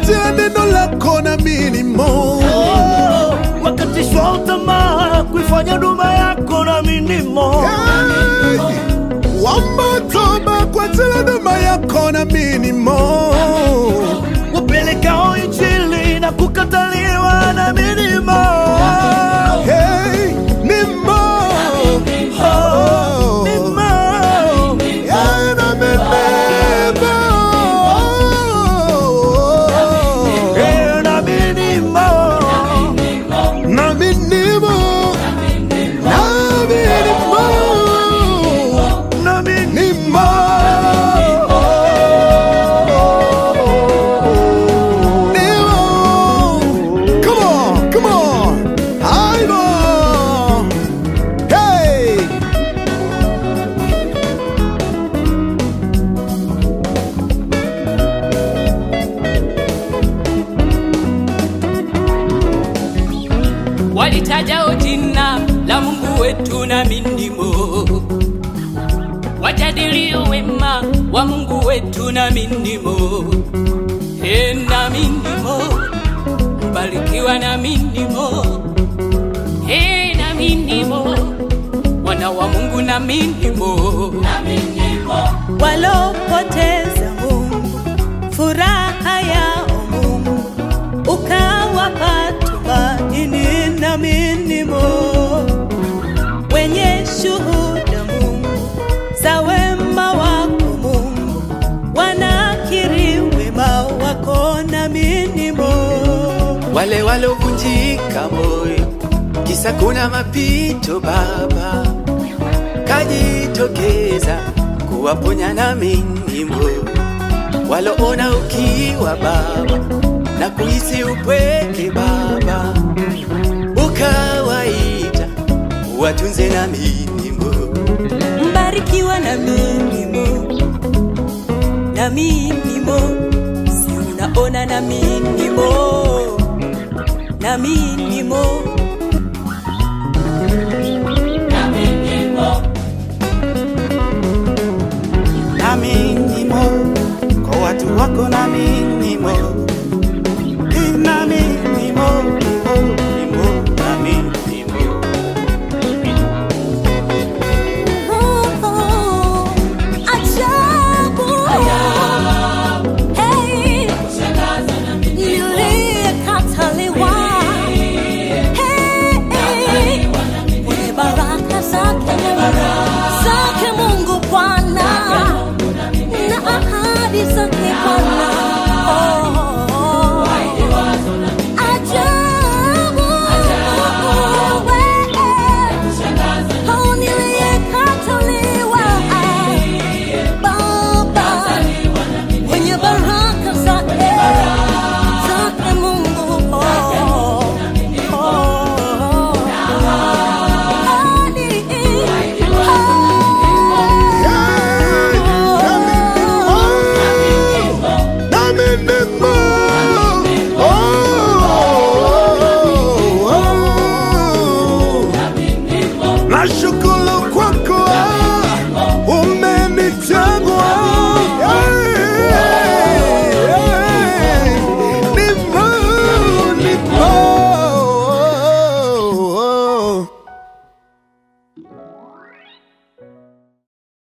wakati wa neno lako na minimo Oh, wakatishwa tamaa kuifanya huduma yako na minimo Hey! wamatoba kwa ajili ya huduma yako na minimo wapelekao injili na kukataliwa na minimo Hey, nimo Oh, minimo Yeah, na minimo Eh, na minimo na minimo na minimo na minimo Nimo. Nimo. Come on, come on. Aibo. Hey. walitajao jina la Mungu wetu na mindimo, wajadilio wema wa Mungu wetu na mindimo, e na mindimo, mbarikiwa na mindimo, e na mindimo, wana wa Mungu na mindimo, na mindimo. walopoteza Mungu, furaha yao Mungu, ukawapa tumaini na minimo, wenye shuhuda Mungu za wema wako Mungu, wanakiri wema wako na minimo. wale walovunjika moyo, kisa kuna mapito Baba, kajitokeza kuwaponya na minimo, waloona ukiwa Baba na kuhisi upweke Baba, ukawaita watunze na minimo. mbarikiwa na minimo na minimo si unaona na minimo na minimo na minimo kwa watu wako na minimo na minimo minimo, minimo, na minimo ajabu Hey, niliyekataliwa Hey, mwenye baraka zake zake Mungu Bwana na ahadi zake Bwana